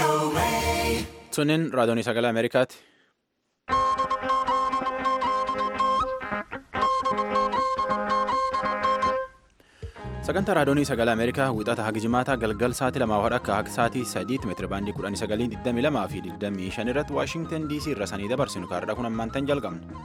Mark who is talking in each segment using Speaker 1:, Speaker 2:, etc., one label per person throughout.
Speaker 1: Sunin raadiyoonii sagalee Ameerikaati. Sagantaa raadiyoonii sagalee Ameerikaa wixata haga jimaataa galgal sa'aatii lamaa hodha akka haga sa'aatii sadiitti meetira baandii kudhanii sagalii digdamii lamaa fi digdamii shan irratti Waashingtan DC irra sanii dabarsinu kaarraa kun ammaan tan jalqabna.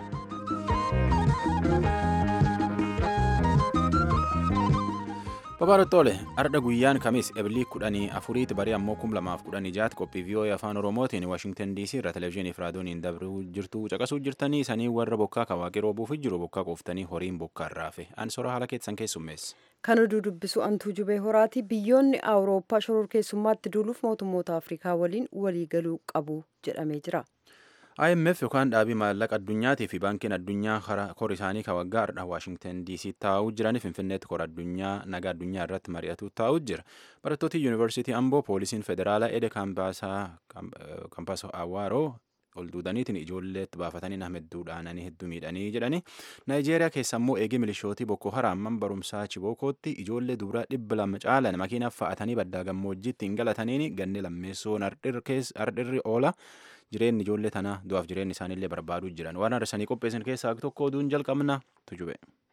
Speaker 1: Babaarottoolee arda guyyaan kamis ebilii kudhanii afuriitti barii ammoo kum lamaaf kudhanii jaatti qophii vii'oo'ee afaan oromootiin waashingtan diisii irra televezyiinii fi raadiyooniin dabruu jirtu caqasuu jirtanii sanii warra bokkaa kawaaqee roobuuf jiru bokkaa qooftanii horiin bokkaa irraafe an sora haala keessan keessummeessa.
Speaker 2: Kan oduu dubbisu antuu jubee horaati biyyoonni awurooppaa shororkeessummaatti duuluuf mootummoota afrikaa waliin waliigaluu qabu jedhamee jira.
Speaker 1: IMF yookaan dhaabii maallaqa addunyaatii fi baankiin addunyaa kora isaanii kan waggaa har'a Waashingtan DC taa'uu jiran Finfinneetti kora addunyaa nagaa addunyaa irratti mari'atu taa'uu jira. Barattooti Yuunivarsiitii Amboo poolisiin federaalaa Ede Kaampaasoo Awaaroo ol duudaniitiin ijoolleetti baafatanii nama hedduu dhaananii hedduu miidhanii jedhanii Naayijeeriyaa keessa immoo eegii milishootii Boko Haram barumsaa Chibokootti ijoollee dubaraa dhibba lama caalan makiinaaf fa'atanii baddaa gammoojjiitti hin galataniin ganni lammeessoon ardhirri oola. jireenyi ijoollee tanaa du'aaf jireenyi isaaniillee barbaaduu jiran waan har'isanii qopheessan keessaa tokko oduun jalqabna tujube.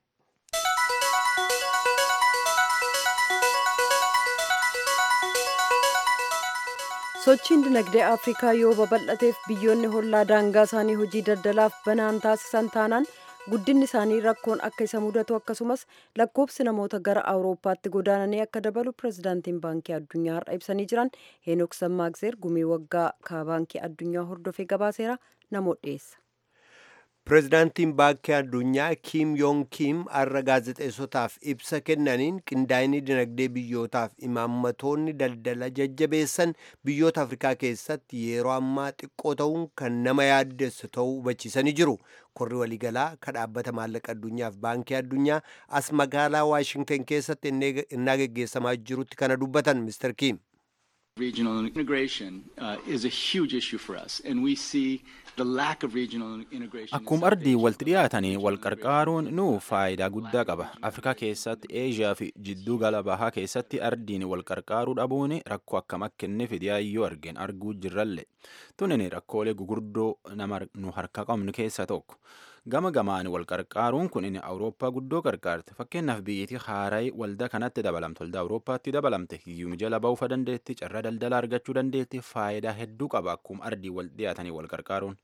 Speaker 2: sochiin dinagdee afrikaa yoo babal'ateef biyyoonni hollaa daangaa isaanii hojii daldalaaf banaan taasisan taanaan guddinni isaanii rakkoon akka isa mudatu akkasumas lakkoofsi namoota gara awurooppaatti godaananii akka dabalu pirezidaantiin baankii addunyaa har'a ibsanii jiran heenok sammaagzeer gumii waggaa ka baankii addunyaa hordofee gabaaseera namoota dhiyeessa.
Speaker 3: pirezidaantiin baankii addunyaa kiim yoon kiim har'a gaazexeessotaaf ibsa kennaniin qindaa'inni dinagdee biyyootaaf imaammatoonni daldala jajjabeessan biyyoota afrikaa keessatti yeroo ammaa xiqqoo ta'uun kan nama yaaddessu ta'uu hubachiisanii jiru korri waliigalaa kan dhaabbata maallaqa addunyaaf baankii addunyaa as magaalaa waashingtan keessatti innaa geggeessamaa jirutti kana dubbatan mister kiim.
Speaker 4: Regional integration uh, is a huge issue for us, and we see the lack of regional integration.
Speaker 1: Akkuma ardii walitti dhiyaatanii wal qarqaaruun nu faayidaa guddaa qaba. Afrikaa keessatti, Eeshiyaa fi jidduu gala bahaa keessatti ardiin wal qarqaaruu dhabuun rakkoo akkam akka inni fidiyaayyoo argeen arguu jirralle. Tunin rakkoolee gugurdoo nama nu harka qabnu keessaa tokko. gama gamaan wal qarqaaruun kun inni awurooppaa guddoo qarqaarte fakkeenyaaf biyyattii haarayi waldaa kanatti dabalamte waldaa awurooppaatti dabalamte hiyyuma jala ba'uufa dandeetti carraa daldalaa argachuu dandeetti faayidaa hedduu qaba akkuma ardii wal dhiyaatanii wal qarqaaruun.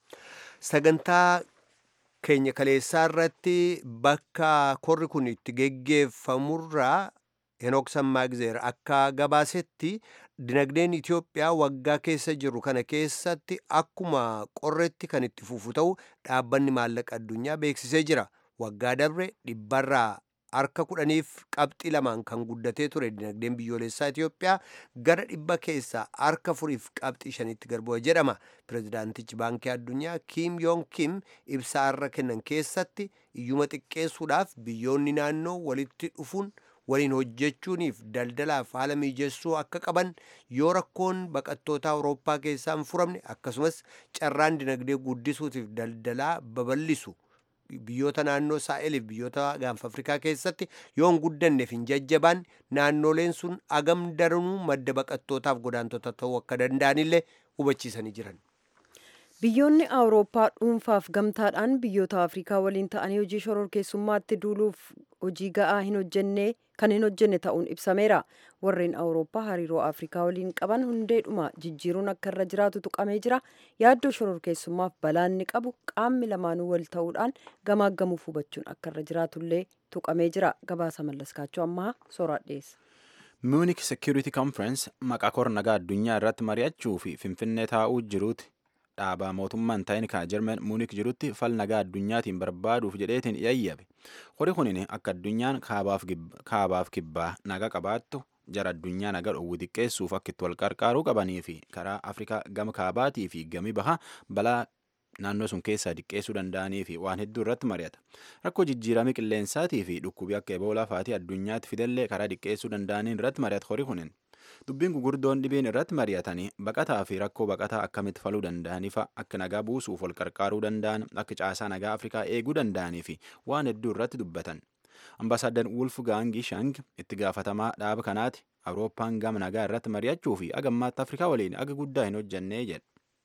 Speaker 3: sagantaa keenya kaleessaa irratti bakka korri kun itti geggeeffamurraa henook sammaagzeer akka gabaasetti dinagdeen Itoophiyaa waggaa keessa jiru kana keessatti akkuma qorretti kan itti fufu ta'u dhaabbanni maallaqa addunyaa beeksisee jira. Waggaa dabre dhibbarraa harka kudhaniif qabxii lamaan kan guddatee ture dinagdeen biyyoolessaa Itoophiyaa gara dhibba keessaa harka furiif qabxii shanitti garboo'e jedhama. Pirezidaantichi baankii addunyaa Kiim Yoon Kim ibsaa har'a kennan keessatti iyyuma xiqqeessuudhaaf biyyoonni naannoo walitti dhufuun waliin hojjechuuniif daldalaaf haala mijeessuu akka qaban yoo rakkoon baqattoota awurooppaa keessaa hin furamne akkasumas carraan dinagdee guddisuutiif daldalaa babal'isu biyyoota naannoo saa'eliif biyyoota gaanfa afrikaa keessatti yoo hin guddanneef hin jajjabaan naannoleen sun agam daranuu madda baqattootaaf godaantota ta'uu akka danda'anillee hubachiisanii jiran.
Speaker 2: biyyoonni awurooppaa dhuunfaaf gamtaadhaan biyyoota afrikaa waliin ta'anii hojii shororkeessummaatti duuluuf hojii ga'aa hin hojjenne kan hin hojjenne ta'uun ibsameera warreen awurooppaa hariiroo afrikaa waliin qaban hundeedhuma jijjiiruun akka irra jiraatu tuqamee jira yaaddoo shororkeessummaaf balaanni qabu qaamni lamaanuu wal ta'uudhaan gamaaggamuuf hubachuun akka irra jiraatullee tuqamee jira gabaasa mallaskaachuu ammaa sooraa dhiyeessa.
Speaker 1: Munich Security Conference maqaa kor nagaa addunyaa irratti mari'achuu fi finfinnee taa'uu jiruuti. dhaabaa mootummaan ta'in kan Jarman Muunik jirutti fal nagaa addunyaatiin barbaaduuf jedheetiin yayyabe. Hori kunin akka addunyaan kaabaaf kibbaa naga qabaattu jara addunyaa naga dhowwu xiqqeessuuf akka itti wal qarqaaruu qabanii fi karaa Afrikaa gama kaabaatii fi gami bahaa balaa naannoo sun keessaa xiqqeessuu danda'anii fi waan hedduu irratti mari'ata. Rakkoo jijjiiramii qilleensaatii fi dhukkubii akka eboolaa faatii addunyaatti fidellee karaa xiqqeessuu danda'aniin irratti mari'ata hori kunin. Dubbiin gugurdoon dhibeen irratti mari'atanii baqataa fi rakkoo baqataa akkamitti faluu danda'anii fa'a akka nagaa buusuuf wal qarqaaruu danda'an akka caasaa nagaa Afrikaa eeguu danda'anii fi waan hedduu irratti dubbatan. Ambaasaaddan Wulf Gaangi Shang itti gaafatamaa dhaaba kanaati awurooppaan gama nagaa irratti mari'achuu fi agammaatti afrikaa waliin aga guddaa hin hojjannee jedha.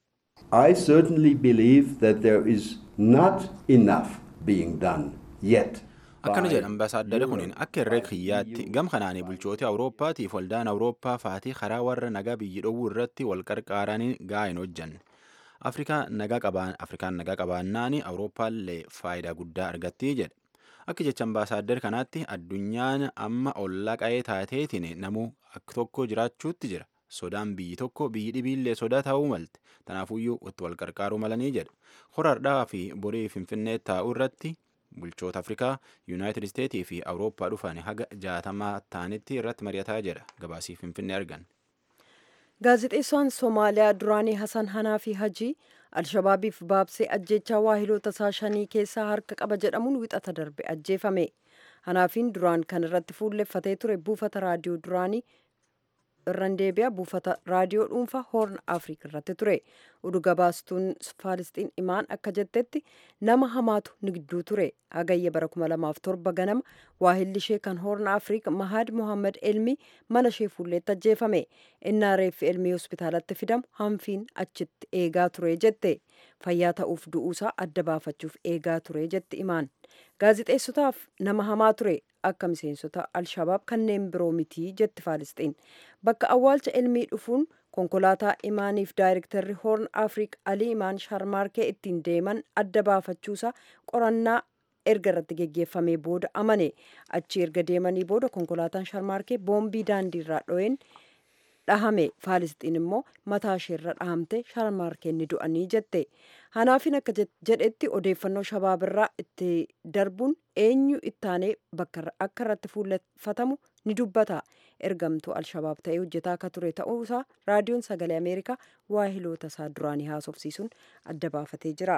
Speaker 5: I certainly believe that there is not enough being done yet.
Speaker 1: akkana jedha ambaasaaddarri kun akka herreega kiyyaatti gam kanaanii bulchoota awurooppaatiif waldaan awurooppaa faatii karaa warra nagaa biyyi dhowwuu irratti wal qarqaaranii gaa hin hojjanne afrikaan nagaa qabaannaan awurooppaallee faayidaa guddaa argattii jedhe akka jecha ambaasaaddar kanaatti addunyaan amma ollaa qa'ee taateetiin namuu akka tokko jiraachuutti jira sodaan biyyi tokko biyyi dhibiillee sodaa ta'uu malte tanaafuyyuu itti wal qarqaaruu malanii jedha horardhaa fi borii finfinnee taa'uu irratti bulchoota afrikaa yuunaayitid isteetii fi awurooppaa dhufan haga jaatamaa ta'anitti irratti mari'ataa jedha gabaasii finfinnee argan.
Speaker 2: gaazexeessaan soomaaliyaa duraanii hasan hanaa fi hajii alshabaabiif baabsee ajjechaa waahiloota isaa shanii keessaa harka qaba jedhamuun wixata darbe ajjeefame hanaafiin duraan kan irratti fuulleffatee ture buufata raadiyoo duraanii irran deebi'a buufata raadiyoo dhuunfaa hoorn afriik irratti ture oduu gabaastuun faalisxiin imaan akka jettetti nama hamaatu nigduu ture hagayya bara 2007 ganama waahilli ishee kan hoorn afriik mahad mohammad elmi mana ishee fuulleetti ajjeefame innaa reeffi elmii hospitaalatti fidamu hanfiin achitti eegaa ture jette fayyaa ta'uuf du'uusaa adda baafachuuf eegaa ture jetti imaan gaazixeessotaaf nama hamaa ture akka miseensota alshabaab kanneen biroo mitii jetti faalisxiin bakka awwaalcha elmii dhufuun konkolaataa imaaniif daayirektarri hoorn afriik alii imaan sharmaarkee ittiin deeman adda baafachuusaa qorannaa erga irratti geggeeffamee booda amane achi erga deemanii booda konkolaataan sharmaarkee boombii daandiirraa dho'een dhahame faalisxiin immoo mataa isheerra dhahamte sharmaarkeen ni du'anii jette hanaafin akka jedhetti odeeffannoo shabaabirraa itti darbuun eenyu ittaanee bakka akka irratti fuulleffatamu ni dubbata ergamtuu alshabaab ta'ee hojjetaa akka ture ta'uusaa raadiyoon sagalee ameerikaa waahiloota isaa duraanii haasofsiisuun adda baafatee jira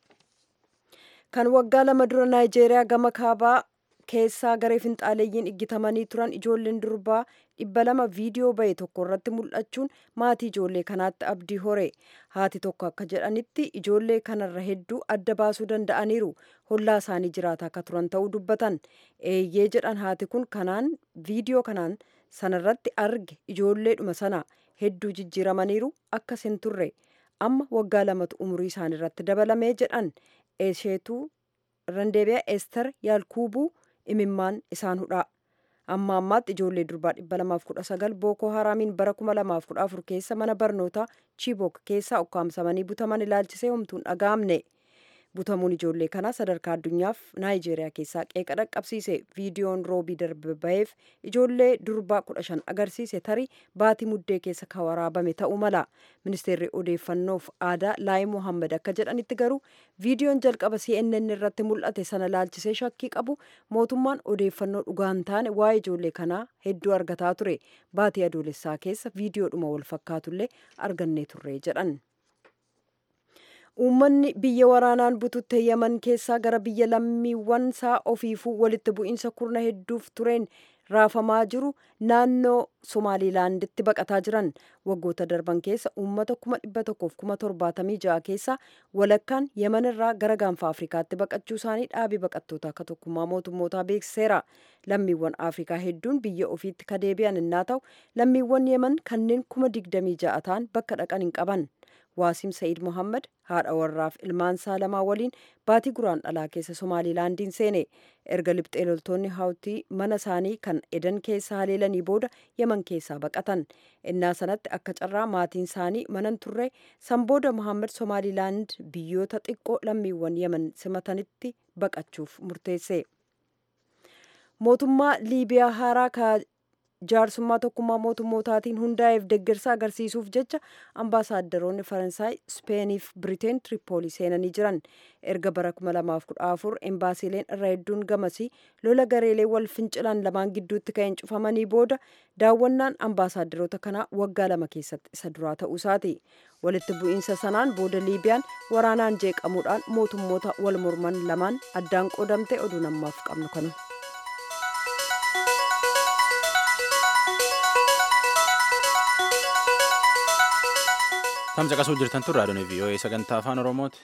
Speaker 2: kan waggaa lama dura naayijeeriyaa gama kaabaa keessaa garee finxaaleeyyiin iggitamanii turan ijoolleen durbaa dhibba lama viidiyoo bahe tokko irratti mul'achuun maatii ijoollee kanaatti abdii hore haati tokko akka jedhanitti ijoollee kanarra hedduu adda baasuu danda'aniiru hollaa isaanii jiraataa akka turan ta'uu dubbatan eeyyee jedhan haati kun kanaan viidiyoo kanaan sanarratti arge ijoolleedhuma sana hedduu jijjiiramaniiru akkas hin turre amma waggaa lamatu umurii isaaniirratti dabalamee jedhan isheetu randeebiyaa ester yaalkuubuu imimmaan isaan hudhaa amma ammaatti ijoollee durbaa dhibba lamaaf kudha sagal bookoo haraamiin bara kuma lamaaf kudha afur keessa mana barnootaa chiibok keessaa ukkaamsamanii butaman ilaalchisee homtuun dhaga'amne butamuun ijoollee kanaa sadarkaa addunyaaf naayijeeriyaa keessaa qeeqa dhaqqabsiise viidiyoon roobii darbe baheef ijoollee durbaa kudha shan agarsiise tarii baatii muddee keessa kan waraabame ta'uu mala ministeerri odeeffannoof aadaa laayi mohammad akka jedhanitti garuu viidiyoon jalqaba cnn irratti mul'ate sana ilaalchisee shakkii qabu mootummaan odeeffannoo dhugaan taane waa'ee ijoollee kanaa hedduu argataa ture baatii adoolessaa keessa viidiyoodhuma wal fakkaatullee argannee turre jedhan. uummanni biyya waraanaan bututte yaman keessaa gara biyya lammiiwwan isaa ofiifuu walitti bu'iinsa kurna hedduuf tureen raafamaa jiru naannoo somaalilaanditti baqataa jiran waggoota darban keessa uummata kuma dhibba tokkoof kuma torbaatamii ja'a keessaa walakkaan yaman irraa gara gaanfa afrikaatti baqachuu isaanii dhaabii baqattoota akka tokkummaa mootummootaa beeksiseera lammiiwwan afrikaa hedduun biyya ofiitti ka deebi'an innaa ta'u lammiiwwan yaman kanneen kuma digdamii ja'a ta'an bakka dhaqan hin qaban waasiim sa'iid mohammad haadha warraaf ilmaan isaa lamaa waliin baatii guraan dhalaa keessa somaalilaandiin seene erga lixxee loltoonni haawtii mana isaanii kan edan keessa haleelanii booda yaman keessaa baqatan innaa sanatti akka carraa maatiin isaanii manan turre san booda mohammad somaalilaand biyyoota xiqqoo lammiiwwan yaman simatanitti baqachuuf murteesse mootummaa liibiyaa haaraa ka jaarsummaa tokkummaa mootummootaatiin hundaa'eef deeggarsa agarsiisuuf jecha ambaasaaddoroonni faransaay ispeeniif biriteen tiripoolii seenanii jiran erga bara 2014 embaasiileen irra hedduun gamasii lola gareelee wal fincilan lamaan gidduutti ka'een cufamanii booda daawwannaan ambaasaaddoroota kanaa waggaa lama keessatti isa duraa ta'uu isaati walitti bu'iinsa sanaan booda liibiyaan waraanaan jeeqamuudhaan mootummoota wal morman lamaan addaan qoodamte oduu namaaf qabnu kanu.
Speaker 1: Tamsa qasuu jirtan tun raadiyoon VOA sagantaa afaan Oromooti.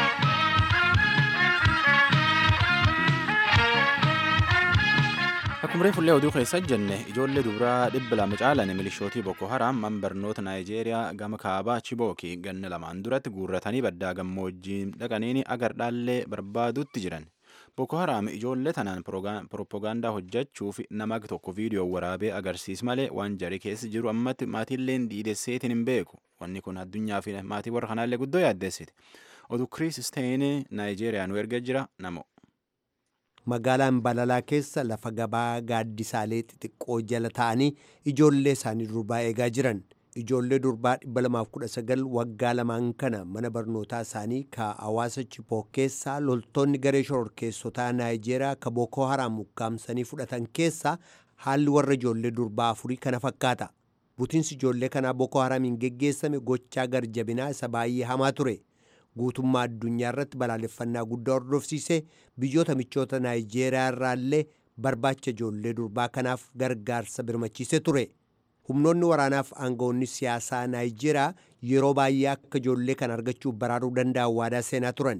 Speaker 1: Akkuma Umrii fullee oduu keessa jenne ijoollee dubaraa dhibba lama caalan milishootii Boko Haram man barnoota Naayijeeriyaa gama kaabaa Chibookii ganna lamaan duratti guurratanii baddaa gammoojjii dhaqaniin agar dhaallee barbaadutti jiran. Boko Haram ijoollee tanaan propoogaandaa hojjechuuf nama tokko viidiyoo waraabee agarsiis malee waan jarii keessa jiru ammatti maatiilleen dhiidesseetiin hin beeku. Wanni kun addunyaa fi maatii warra kanaallee guddoo yaaddeessiti. Oduu Kiriis Steyn Naayijeeriyaa nu erga jira namo.
Speaker 3: magaalaan balalaa keessa lafa gabaa gaaddisaalee xixiqqoo jala ta'anii ijoollee isaanii durbaa eegaa jiran ijoollee durbaa 219 waggaa lamaan kana mana barnootaa isaanii ka hawaasa chipoo keessaa loltoonni garee shororkeessotaa naayijeeriyaa ka bookoo haraam ukkaamsanii fudhatan keessaa haalli warra ijoollee durbaa afurii kana fakkaata butiinsi ijoollee kanaa bookoo haraamiin geggeessame gochaa garjabinaa isa baay'ee hamaa ture. guutummaa addunyaa irratti balaaleffannaa guddaa hordofsiisee biyyoota michoota naayijeeriyaa irraallee barbaacha ijoollee durbaa kanaaf gargaarsa birmachiisee ture humnoonni waraanaaf aangawoonni siyaasaa naayijeeriyaa yeroo baay'ee akka ijoollee kana argachuuf baraaruu danda'an waadaa seenaa turan.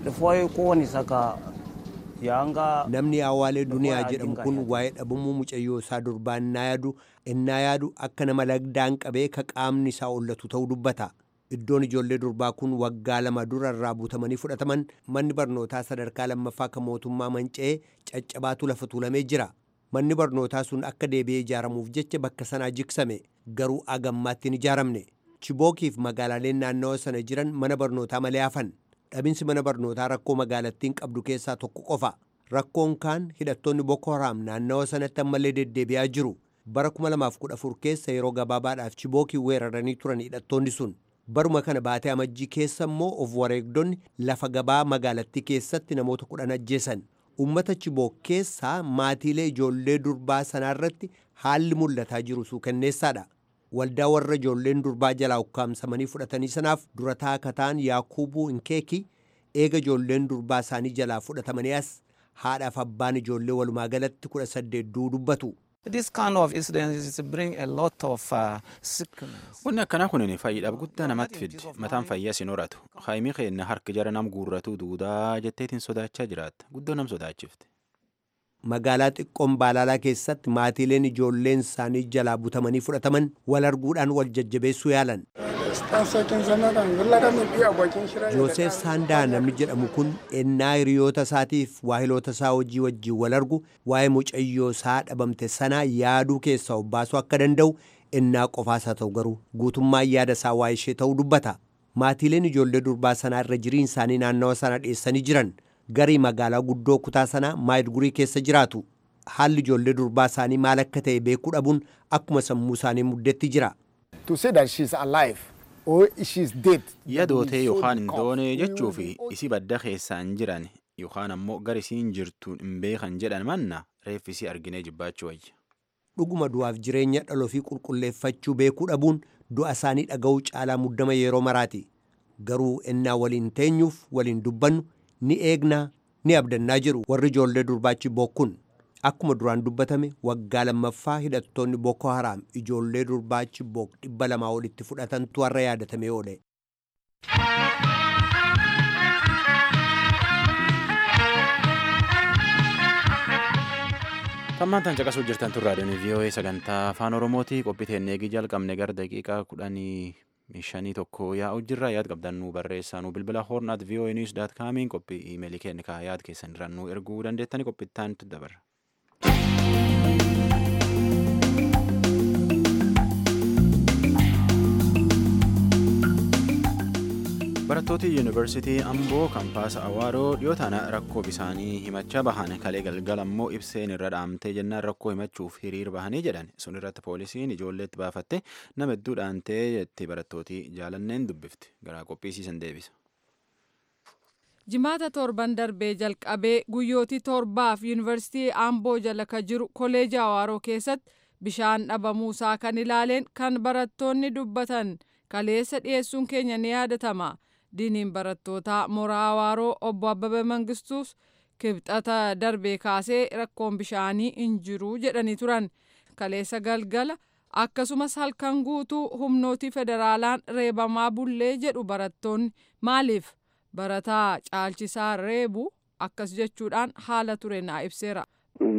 Speaker 3: namni awaalee duniyaa jedhamu kun waa'ee dhabumuu mucayyoo isaa durbaa innaa yaadu innaa yaadu akka nama lagdaan qabee ka qaamni isaa ollatu ta'uu dubbata. iddoon ijoollee durbaa kun waggaa lama dura irraa butamanii fudhataman manni barnootaa sadarkaa lammaffaa kan mootummaa manca'ee caccabaatu lafa tuulamee jira manni barnootaa sun akka deebi'ee ijaaramuuf jecha bakka sanaa jigsame garuu agammaatti hin ijaaramne chibookiif magaalaaleen naannawa sana jiran mana barnootaa malee hafan dhabinsi mana barnootaa rakkoo magaalattiin qabdu keessaa tokko qofa rakkoon kaan hidhattoonni boko haraam naannawa sanatti ammallee deddeebi'aa jiru bara 2014 keessa yeroo gabaabaadhaaf chibookii weeraranii turan hidhattoonni sun baruma kana baatee amajjii keessa immoo of wareegdonni lafa gabaa magaalattii keessatti namoota kudhan ajjeesan ummata chiboo keessaa maatiilee ijoollee durbaa sanaarratti haalli mul'ataa jiru suukanneessaadha waldaa warra ijoolleen durbaa jalaa ukkaamsamanii fudhatanii sanaaf durataa kataan yaakuubuu hinkeeki eega ijoolleen durbaa isaanii jalaa fudhatamanii as haadhaaf abbaan ijoollee walumaa galatti kudha saddeet du'uu dubbatu.
Speaker 6: This kind of incidents bring a lot of uh, sickness.
Speaker 1: Wanni akkanaa kun fayyiidhaaf guddaa namatti fiddi. Mataan fayyaa sin horatu. Haayimii keenya harki jara nam guurratu duudaa jetteetiin sodaachaa jiraatta. Guddoo nam sodaachifte.
Speaker 3: Magaalaa xiqqoon baalaalaa keessatti maatiileen ijoolleen isaanii jalaa butamanii fudhataman wal arguudhaan wal jajjabeessuu yaalan. Joosef Saandaa namni jedhamu kun ennaa hiriyoota isaatiif waahiloota isaa hojii wajjin wal argu waa'ee mucayyoo isaa dhabamte sanaa yaaduu keessaa of baasuu akka danda'u ennaa qofaasaa ta'u garuu guutummaa yaada isaa waa'ee ishee ta'uu dubbata. Maatiileen ijoollee durbaa sanaa irra jiriin isaanii naannawa sana dhiyeessanii jiran garii magaalaa guddoo kutaa sanaa maayidgurii keessa jiraatu. Haalli ijoollee durbaa isaanii maal akka ta'e beekuu dhabuun akkuma sammuu isaanii muddetti jira.
Speaker 7: to say that she's alive or she's dead.
Speaker 1: Yadootee yookaan hin doone jechuu fi isi badda keessaan jiran yookaan ammoo gar isiin jirtuun hin beekan jedhan manna reeffisii arginee jibbaachuu wayya.
Speaker 3: Dhuguma du'aaf jireenya dhaloo fi qulqulleeffachuu beekuu dhabuun du'a isaanii dhaga'uu caalaa muddama yeroo maraati. Garuu ennaa waliin teenyuuf waliin dubbannu ni eegnaa ni abdannaa jiru warri ijoollee durbaachi bokkun. Akkuma duraan dubbatame waggaa lammaffaa hidhattoonni Boko Haram ijoollee durbaachi bok dhibba lamaa olitti fudhatantu har'a yaadatamee oole.
Speaker 1: Tammaan tan caqasuu jirtan tun raadiyoon VOA sagantaa afaan Oromooti qophii eegii jalqabne gara daqiiqaa kudhanii shanii tokko yaa'u jirra yaad qabdan nu barreessaa nu bilbila hornaat VOA news daat kaamiin qophii iimeelii keenya kaa yaad keessan irraan nu erguu dandeettani qophittaan dabarra. barattooti yuunivarsiitii amboo kampaasa awaaroo dhiyoo tana rakkoo bisaanii himachaa bahan kalee galgala ammoo ibseen irra dhaamtee jennaan rakkoo himachuuf hiriir bahanii jedhan sun irratti poolisiin ijoolleetti baafatte nama hedduu dhaantee jetti barattooti jaalanneen dubbifti garaa qophiisiisan deebisa.
Speaker 8: jimaata torban darbee jalqabee guyyootii torbaaf yuunivarsiitii amboo jala ka jiru koleeja awaaroo keessatti bishaan dhabamuusaa kan ilaaleen kan barattoonni dubbatan kaleessa dhiyeessuun keenya ni yaadatama. diiniin barattootaa mooraa awaaroo obbo Abbabee Mangistuus kibxata darbee kaasee rakkoon bishaanii hin jiru jedhanii turan kaleessa galgala akkasumas halkan guutuu humnootii federaalaan reebamaa bullee jedhu barattoonni maaliif barataa caalchisaa reebu akkas jechuudhaan haala ture naa ibseera.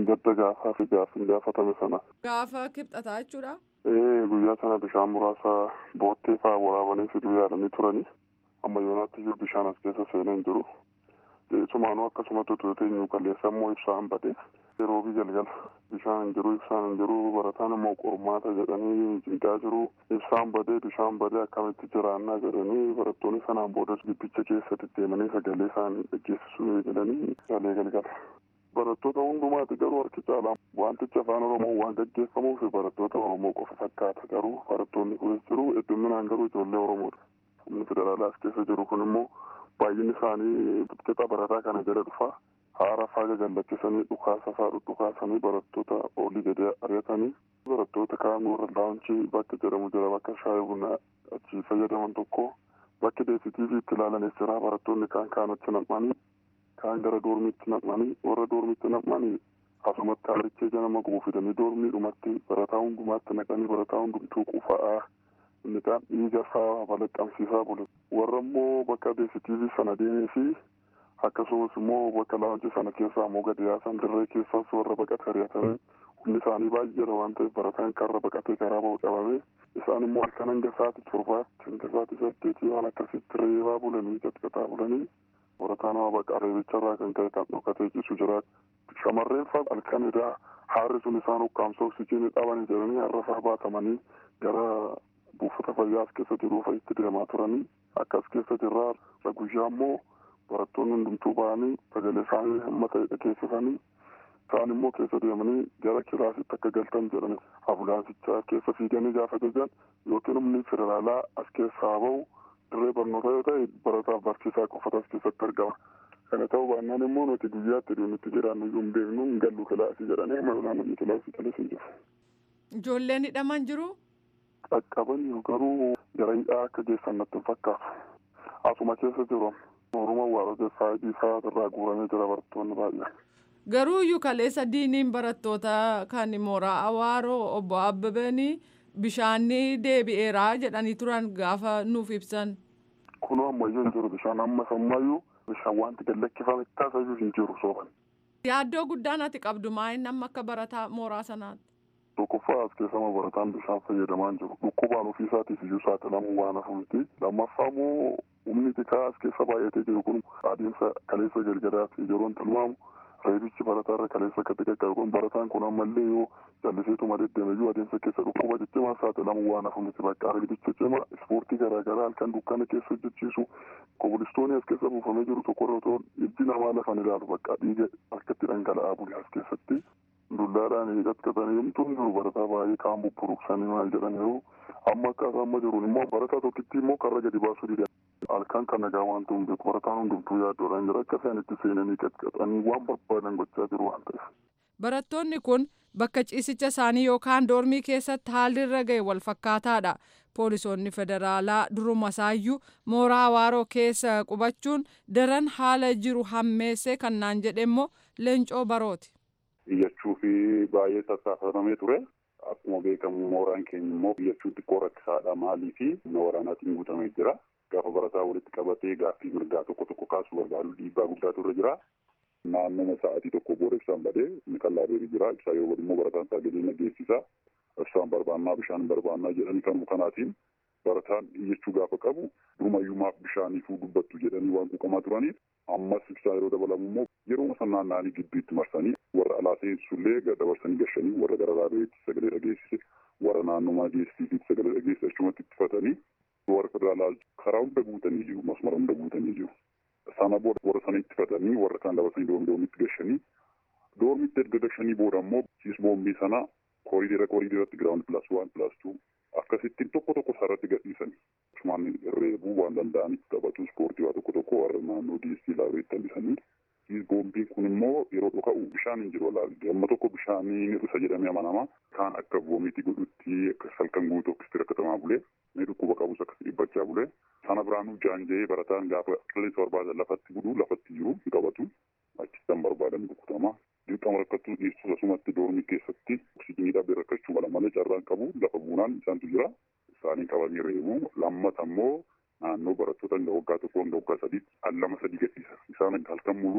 Speaker 9: gadda gaafaa fi gaaffiin gaafatame sana.
Speaker 8: Gaafa kibxataa jechuudha.
Speaker 9: Ee guyyaa sana bishaan muraasa boottee fa'aa waraabanii fiduu yaadanii turanii amma yoonaatti iyyuu bishaan as keessa seenee hin jiru. Sumaanuu akkasumatti utuu teenyu qalleessa immoo ibsaan badee yeroo fi galgala bishaan hin jiru ibsaan hin jiru barataan immoo qormaata jedhanii cinqaa jiru ibsaan badee bishaan badee akkamitti jiraannaa jedhanii barattoonni sanaan boodas gibbicha keessatti deemanii sagalee isaanii dhaggeessisuu jedhanii galee galgala. Barattoota hundumaati garuu harki caalaa wantichi afaan Oromoo waan gaggeeffamuuf barattoota Oromoo qofa fakkaata garuu barattoonni kunis jiru hedduminaan garuu ijoollee Oromoodha. Humni federaalaa as keessa jiru kun immoo baay'inni isaanii qixa barataa kana jala dhufaa haara faaga gallachiisanii dhukaasa faa dhukaasanii barattoota olii gadi ari'atanii barattoota kaan warra laawuncii bakka jedhamu jira bakka shaayii buna achi fayyadaman tokko bakki deesitiivii itti ilaalanis jira barattoonni kaan kaanatti nam'anii kaan gara doormiitti nam'anii warra doormiitti nam'anii asumatti haarichee janama guufidanii doormiidhumatti barataa hundumaatti naqanii barataa hundumtuu qufa'aa inni kaan dhiiga faa balaqqamsiisaa bulu warra immoo bakka deesitiivii sana deemee fi akkasumas immoo bakka laawuncii sana keessaa immoo gadi yaasan dirree keessaas warra baqatee ari'atame humni isaanii baay'eedha waan ta'eef barataan karra baqatee karaa ba'u qabame isaan immoo halkan hanga sa'aatii torbaatti hanga sa'aatii saddeetii waan akkasitti reebaa bulanii qaxqaxaa bulanii barataan waa baqa reebicharraa kan ka'e kan dhokatee ciisu jira shamarreen faa halkan edaa haarri sun isaan ukkaamsa oksijiinii dhabanii jedhanii har'a faa baatamanii gara buufata fayyaa as keessa jiru fa'itti deemaa turanii akka as keessa jirraa guyyaa immoo barattoonni hundumtuu ba'anii sagalee isaanii hamma ta'e dhageessisanii isaan immoo keessa deemanii gara kilaasitti akka galtan jedhani ambulaansicha keessa fiiganii gaafa jajan yookiin humni federaalaa as keessaa bahu dirree barnootaa yoo ta'e barataaf barsiisaa qofatu as keessatti argama. Kana ta'uu baannaan immoo nuti guyyaatti deemutti jiraannu iyyuu hin beeknu hin gallu kilaasii jedhanii amma yoonaan namni kilaasii galee hin jiru.
Speaker 8: Ijoolleen hidhaman jiru.
Speaker 9: Qaqqabanii garuu gara hidhaa akka geessan natti hin fakkaatu. Asuma keessa jiru. Oroma waarota saayidii isaa irraa guuramee jira barattoonni baay'een.
Speaker 8: Garuu iyyuu kaleessa diiniin barattoota kan mooraa Awaaroo obbo Abbabanii bishaanni deebi'eeraa jedhanii turan gaafa nuuf ibsan.
Speaker 9: Kunoo ammayyuu hin jiru bishaan amma sammayyuu bishaan wanti gallakkifame taasisu hin jiru sooban.
Speaker 8: Yaaddoo guddaan ati qabdu maa'in amma akka barataa mooraa sanaatti.
Speaker 9: Tokkoffaa as keessama barataan bishaan fayyadamaa hin jiru. Dhukkubaan ofii isaatiif iyyuu saaxilamuu waan hafuuti. Lammaffaa immoo humni xiqqaa as keessa baay'atee jiru kun adeemsa kaleessa galgalaatti yeroon tilmaamu reebichi barataa irra kaleessa akka xiqqaa kun barataan kun ammallee yoo jalliseetuma deddeeme iyyuu adeemsa keessa dhukkuba ciccimaa saaxilamuu waan hafuuti bakka reebicha cimaa ispoortii garaagaraa halkan dukkana keessa hojjechiisu kobilistoonni as keessa buufamee jiru tokko irra otoo ijji namaa lafan ilaalu bakka dhiiga akkatti dhangala'aa bule as keessatti. dullaadhaan qaqqabanii himtuun jiru barataa baay'ee kaan bubburuqsanii maal jedhaniiru amma akka amma jiruun immoo barataa tokkitti immoo karra gadi baasuu dida halkan kan nagaa waan ta'uun beeku barataan hundumtuu yaaddoodhaan jira akka isaan itti seenanii qaqqabanii waan barbaadan gochaa jiru waan ta'eef.
Speaker 8: Barattoonni kun bakka ciisicha isaanii yookaan doormii keessatti haalli irra ga'e wal fakkaataadha. Poolisoonni federaalaa duruma isaayyuu mooraa Awaaroo keessa qubachuun daran haala jiru hammeessee kan naan jedhe immoo leencoo barooti.
Speaker 10: Iyyachuu fi baay'ee tattaafatamee ture. Akkuma beekamu mooraan keenya immoo iyyachuu xiqqoo rakkisaadha maalii fi humna waraanaatiin guutamee jira. Gaafa barataa walitti qabatee gaaffii mirgaa tokko tokko kaasuu barbaadu dhiibbaa guddaatu irra jira. Naannoma sa'aatii tokko booda ibsaan badee inni qallaa deebi jira. Ibsaa yoo badu immoo barataan sagalee nageessisa. Ibsaan barbaannaa bishaan barbaannaa jedhanii kanuma kanaatiin barataan iyyachuu gaafa qabu durumayyumaaf bishaaniifuu dubbattu jedhanii waan quuqamaa turaniif ammas ibsaa yeroo dabalamu immoo yeroo san naanna'anii gidduutti marsanii warra alaa seensullee dabarsanii gashanii warra gara raabeetti sagalee dhageessise warra naannomaa geessiitiitti sagalee dhageessise achumatti ittifatanii warra federaalaa karaa hunda guutanii jiru masmara hunda guutanii jiru. Sana booda warra sana ittifatanii warra kaan dabarsanii doormi doormitti gashanii doormitti erga gashanii booda immoo siis boombii sana kooriidera kooriideratti giraawundi pilaas waan pilaas tuu akkasittiin tokko tokko sarratti gadhiisan cumaan reebuu waan danda'anitti taphatu ispoortii waa tokko tokko warra naannoo diistii laabeetti hambisanii boombiin kun immoo yeroo dhoka'u bishaan hin jiru walaalli amma tokko bishaanii ni dhusa jedhamee amanama kaan akka boomiitii godhutti akka salkan guutuu akkasitti rakkatamaa bulee ni dhukkuba qabus akkasi dhibbachaa bulee sana biraanuu jaanjee barataan gaafa qilleensa barbaadan lafatti buduu lafatti jiru hin qabatu achittan barbaadan rukutama dirqama rakkattuu dhiistus asumatti doormii keessatti oksijiinii dhabee rakkachuu mala malee carraan qabu lafa buunaan isaantu jira isaanii qabanii reebu lammata immoo naannoo barattoota hanga waggaa tokko hanga waggaa sadiitti al lama sadii gadhiisa isaan halkan muluu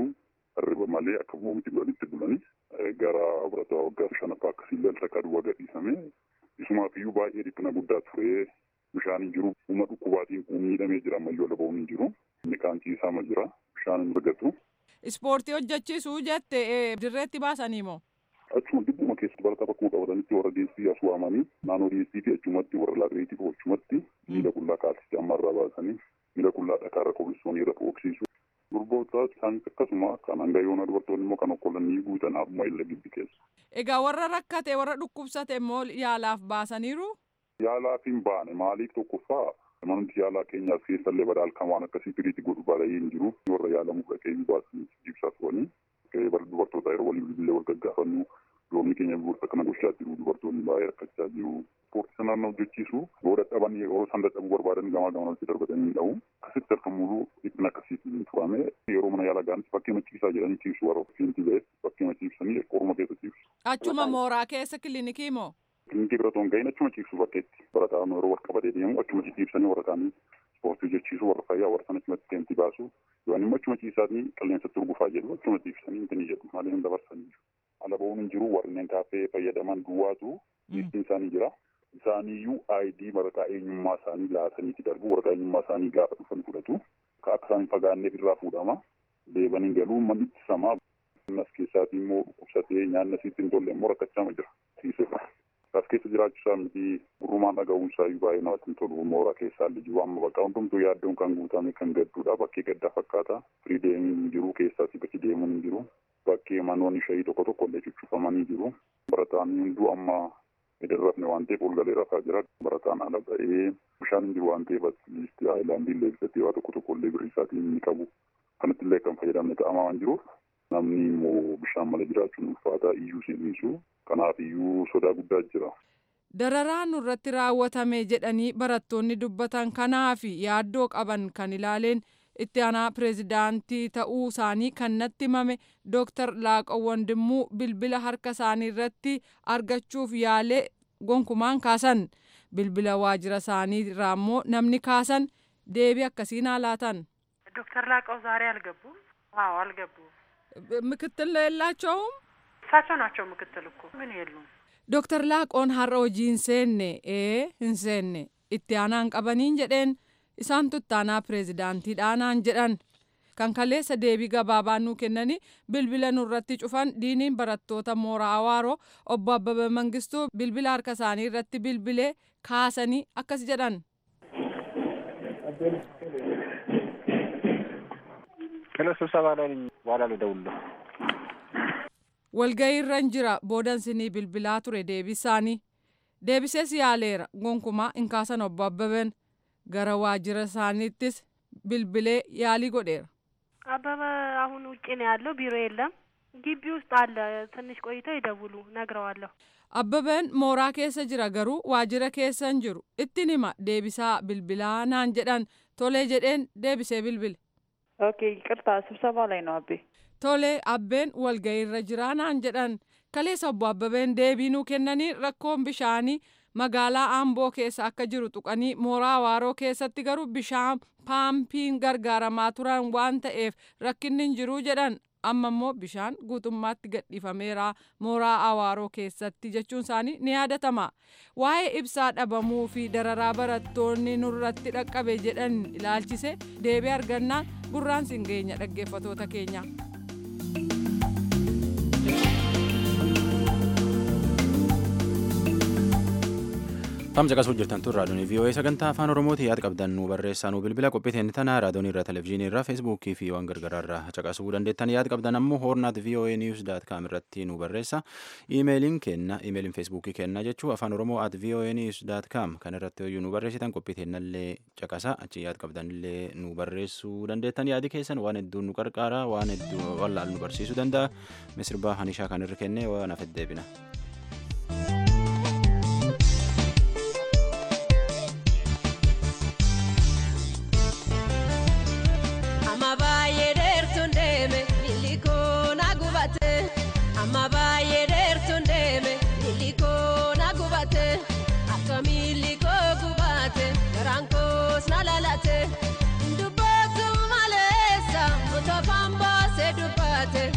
Speaker 10: hirriba malee akka bu'umti walitti bulanii gara barataa waggaa shanaffaa akkasiillee saqa duwwaa gadhiisame isumaaf iyyuu baay'ee dhiphina guddaa ture bishaan hin jiru uma dhukkubaatiin miidhamee jira ammayyoo labaa'uun hin jiru inni kaan ciisaa jira bishaan hin argatu.
Speaker 8: Ispoortii hojjechiisuu jette dirreetti baasanii moo?
Speaker 10: Achuma dhibbuma keessa barataa bakkuma qabatanitti warra deessii as waamanii naannoo deessii fi achumatti warra laabireetii achumatti miila qullaa kaasisee amma irraa baasanii miila qullaa dhakaarra kobilistoonii irra dhoksisu. Durboota isaanis akkasuma kan hangayyoona dubartoonni immoo kan okkolanii guutan akkuma illa gibbi keessa.
Speaker 8: Egaa warra rakkate warra dhukkubsate immoo yaalaaf baasaniiru?
Speaker 10: Yaalaaf hin baane maaliif tokkoffaa manumti yaalaa keenyaaf keessallee badaalkan waan akkasii firiitti godhu baay'ee hin jiru warra yaalamuuf dhaqee baasanii ibsaa turanii dubartoota yeroo waliin illee wal gaggaafannu yoomni keenya gosa kana gochaa jiru dubartoonni baay'ee rakkachaa jiru. Ispoortii sanaan hojjechiisu yoo dadhaban yeroo isaan dadhabuu barbaadan gamaa gamanatti darbatanii hin dha'u. Akkasitti harka muluu dhiphina akkasiitiin turame yeroo mana yaalaa ga'anis bakkee maciibsaa jedhanii ciibsu warra fiinti ba'e bakkee maciibsanii qorma keessa ciibsu.
Speaker 8: Achuma mooraa keessa kilinikii moo?
Speaker 10: Kilinikii bira otoo hin gahin achuma ciibsu bakkeetti barataa yeroo wal qabatee deemu achuma ciibsanii warra kaanii ispoortii hojjechiisu warra fayyaa warra sana achumatti deemti baasu yoon immoo achuma ciisaanii qilleensatti urgufaa jedhu achuma ciibsanii intini jedhu malee hin dabarsanii ala ba'uun hin jiru warreen kaafee fayyadaman duwwaatu liistiin isaanii jira isaaniiyyuu aayidii waraqaa eenyummaa isaanii laataniiti darbu waraqaa eenyummaa isaanii gaafa dhufan fudhatu ka akka isaan fagaanneef irraa fuudhama deebanii galuu manni ittisamaa as keessaatii immoo dhukkubsatee nyaanni asitti hin tolle immoo rakkachaa jira siisirra. As keessa jiraachuusaa miti gurrumaan dhaga'uunsaa iyyuu baay'ee namatti hin tolu mooraa keessaa illee jiru amma bakka hundumtuu yaaddoon kan guutame kan gadduudha bakkee gaddaa fakkaata firii deemuun hin jiru keessaas bakki deemuun hin jiru bakkee manoonni shayii tokko tokko illee cuccufamanii jiru barataan hunduu amma edarrafne waan ta'eef ol galee rafaa jira barataan ala ba'ee bishaan hin jiru waan ta'eef liistii haayilaandii illee bitatee waa tokko tokko illee birrii isaatiin inni qabu kanatti illee kan fayyadamne ta'amaa waan jiruuf namni immoo bishaan mala jiraachuun ulfaataa iyyuu si dhiisu kanaaf iyyuu sodaa guddaa jira.
Speaker 8: Dararaa nurratti raawwatame jedhanii barattoonni dubbatan kanaaf yaaddoo qaban kan ilaaleen itti aanaa pireezidaantii ta'uu isaanii kan natti himame dooktar Laaqoo Wandimmuu bilbila harka isaanii irratti argachuuf yaalee gonkumaan kaasan bilbila waajjira isaanii irraa immoo namni kaasan deebii akkasiin haalaatan.
Speaker 11: ዶክተር ላቀው ዛሬ አልገቡም? አዎ አልገቡም።
Speaker 8: ምክትል የላቸውም?
Speaker 11: እሳቸው ናቸው ምክትል እኮ ግን የሉም።
Speaker 8: ዶክተር ላቆon har'a hojii hin seenne ee hin seenne itti aanaan qabaniin jedheen isaantu itti aanaa pireezidaantiidhaanaan jedhan kan kaleessa deebii gabaabaa nuu kennanii bilbila nurratti cufan diiniin barattoota mooraa awaaroo obbo Abbabee Mangistuu bilbila harka isaanii irratti bilbilee kaasanii akkas jedhan.
Speaker 12: ከነ ስብሰባ ላይ ነኝ። በኋላ ልደውልልህ።
Speaker 8: walga'ii irran jira boodansinii bilbilaa ture deebisaanii deebisees yaaleera gonkumaa hin kaasan obbo Abbabeen gara waajjira isaaniittis bilbilee yaalii godheera.
Speaker 11: አበበ አሁን ውጭ ነው ያለው፣ ቢሮ የለም። ግቢ ውስጥ አለ። ትንሽ ቆይተው ይደውሉ፣ ነግረዋለሁ።
Speaker 8: Abbabeen mooraa keessa jira garuu waajjira keessa hin jiru ittiin hima deebisaa bilbilaa naan jedhan tolee jedheen deebisee bilbile.
Speaker 13: ኦኬ ይቅርታ፣ ስብሰባ ላይ ነው አቤ።
Speaker 8: Tolee abbeen walga'iirra jiraa naan jedhan kaleessa obbo Abbabeen deebii nuu kennanii rakkoon bishaanii magaalaa Amboo keessa akka jiru tuqanii mooraa Awaaroo keessatti garuu bishaan paampiin gargaaramaa turan waan ta'eef rakkinni hin jiru jedhan amma immoo bishaan guutummaatti gadhiifameera mooraa Awaaroo keessatti jechuun isaanii ni yaadatama. Waa'ee ibsaa dhabamuu fi dararaa barattoonni nurratti dhaqqabe jedhan ilaalchise deebii argannaan gurraan siin geenya dhaggeeffatoota keenya.
Speaker 1: Tamsa qasuu jirtan tun raadiyoon VOA sagantaa afaan Oromooti yaada qabdan nu barreessaa nu bilbila qophiiteen tana raadiyoon irra televizyiinii irra feesbuukii fi waan gargaraa irra caqasuu dandeettan yaada qabdan ammoo hoornaat VOA news daat kaam irratti nu barreessa iimeeliin kenna iimeeliin feesbuukii kenna jechuu afaan Oromoo at VOA news daat kaam kan irratti hoyyuu nu barreessitan qophiiteen illee caqasa achi yaada qabdan illee nu barreessuu dandeettan yaadi keessan waan hedduu nu qarqaara waan hedduu wallaal nu barsiisuu danda'a misirbaa hanishaa kan irra kennee waan hafe deebina.
Speaker 14: Amma baay'ee dheertuun deeme miilli koo na gubate. Amma baay'ee dheertuun deeme miilli koo na gubate. Akka miilli koo gubate garaan koos na lalate. Dubbatu maleessa otoo afaan baasee dubbate.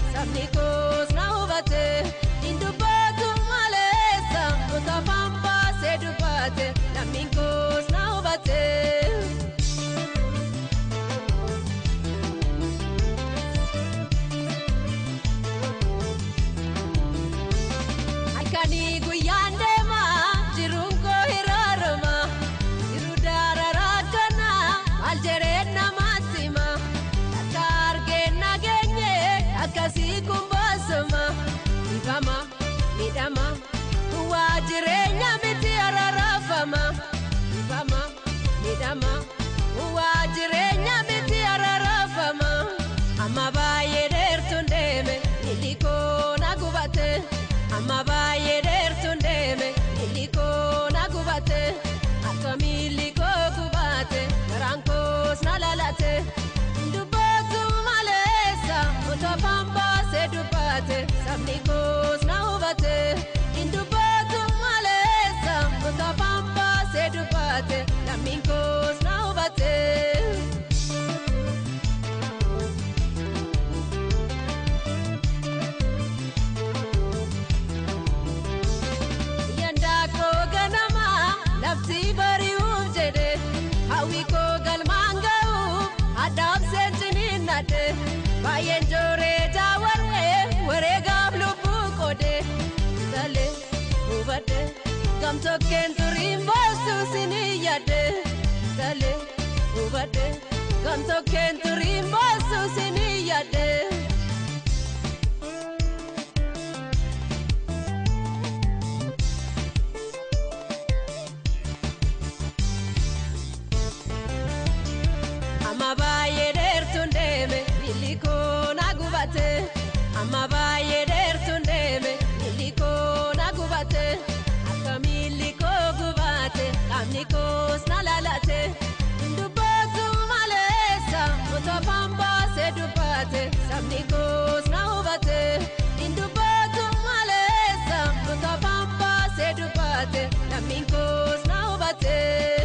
Speaker 14: amma baay'ee dheertuun deeme miilli koo na gubate akka miilli koo gubate garaan koos na lalate dubbatu maleessa otoo afaan baasee dubbate sabni koos na hubate dubbatu maleessa otoo afaan baasee dubbate lammiin koos na hubate. Yandaa koo ganama lafti bari'uuf jedhe hawwi koo galmaan ga'uuf addaaf seentiniin nadhe baay'een jooree jaawarree wareegaaf lubbuu qoode talee hubadhe gamtokkeen turiin boossuu sinii yaadde talee hubadhe gamtokkeen turiin boossuu sinii yaadde. amma baay'ee dheertuun deeme miilli koo na gubate amma baay'ee dheertuun deeme miilli koo na gubate akka miilli koo gubate qaamni koos na lalate dubbatu maleessa otoo afaan baasee dubbate sabni koos na hubate dubbatu maleessa otoo afaan baasee dubbate lammiin koos na hubate.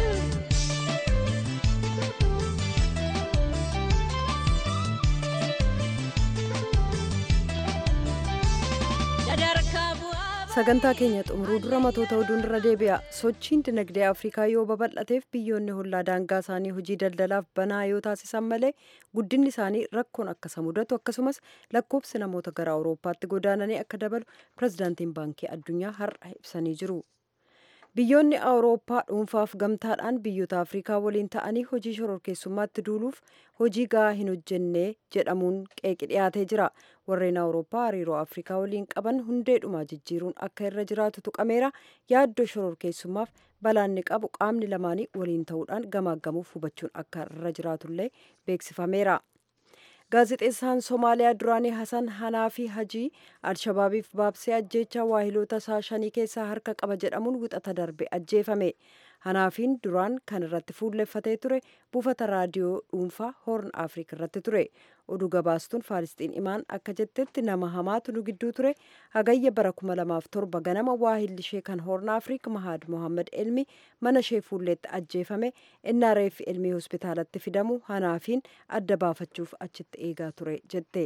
Speaker 2: sagantaa keenya xumuruu dura matoota oduun irra deebi'a sochiin dinagdee afrikaa yoo babal'ateef biyyoonni hollaa daangaa isaanii hojii daldalaaf banaa yoo taasisan malee guddinni isaanii rakkoon akka isa mudatu akkasumas lakkoofsi namoota gara awurooppaatti godaananii akka dabalu pirezidaantiin baankii addunyaa har'a ibsanii jiru. biyyoonni awurooppaa dhuunfaaf gamtaadhaan biyyoota afrikaa waliin ta'anii hojii shororkeessummaatti duuluuf hojii gahaa hin hojjenne jedhamuun qeeqi dhiyaatee jira warreen awurooppaa hariiroo afrikaa waliin qaban hundeedhumaa jijjiiruun akka irra jiraatu tuqameera yaaddoo shororkeessummaaf balaanni qabu qaamni lamaanii waliin ta'uudhaan gamaaggamuuf hubachuun akka irra jiraatullee beeksifameera. gaazexeessaan somaaliyaa duraanii hasan hanaafi hajii alshabaabiif baabsee ajjeechaa waahiloota isaa shanii keessaa harka qaba jedhamuun wixata darbe ajjeefame hanaafiin duraan kan irratti fuulleffatee ture buufata raadiyoo dhuunfaa hoorn afriik irratti ture oduu gabaastuun faalisxiin imaan akka jettetti nama hamaatu nu gidduu ture hagayya bara 2007 ganama waahilli ishee kan hoorn afriik mahaad mohammad elmi mana ishee fuulleetti ajjeefame innaa reeffi elmii hospitaalatti fidamu hanaafiin adda baafachuuf achitti eegaa ture jette.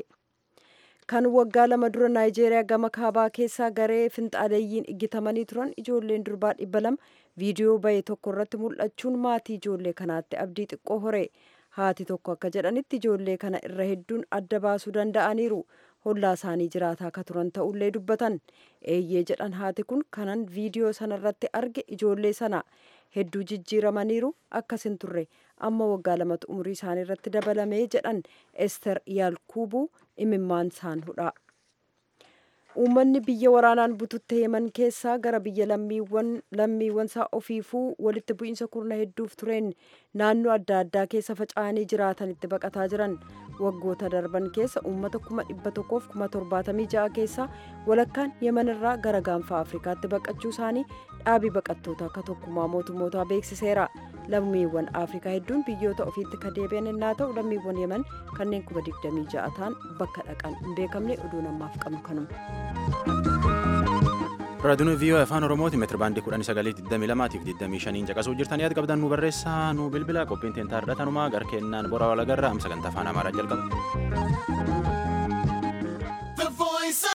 Speaker 2: kan waggaa lama dura naayijeeriyaa gama kaabaa keessaa garee finxaaleeyyiin iggitamanii turan ijoolleen durbaa dhibba lama viidiyoo bahe tokko irratti mul'achuun maatii ijoollee kanaatti abdii xiqqoo hore haati tokko akka jedhanitti ijoollee kana irra hedduun adda baasuu danda'aniiru hollaa isaanii jiraataa akka turan ta'ullee dubbatan eeyyee jedhan haati kun kanan viidiyoo sana irratti arge ijoollee sana hedduu jijjiiramaniiru akkasin turre amma waggaa lamatu umurii isaanii irratti dabalamee jedhan ester yaalkuubuu imimmaan isaan hudha. uummanni biyya waraanaan bututte yeman keessaa gara biyya lammiiwwan isaa ofiifuu walitti bu'iinsa kurna hedduuf tureen naannoo adda addaa keessa faca'anii jiraatanitti baqataa jiran waggoota darban keessa uummata kuma dhibba tokkoof kuma torbaatamii ja'a keessaa walakkaan yeman irraa gara gaanfa afrikaatti baqachuu isaanii dhaabii baqattoota akka tokkummaa mootummootaa beeksiseera lammiiwwan afrikaa hedduun biyyoota ofiitti ka deebi'an innaa ta'u lammiiwwan yeman kanneen kuma digdamii ja'a ta'an bakka dhaqan hin beekamne oduu namaaf qabnu kanuma.
Speaker 1: raadiyoon viiyoo afaan oromooti meetira baandii kudhanii sagalii digdamii lamaatiif digdamii shaniin caqasuu jirtanii yaada qabdan nu barreessaa nu bilbila qophiin teentaa irra tanumaa gara kennaan bora walagarraa am sagantaa afaan amaaraa jalqaba.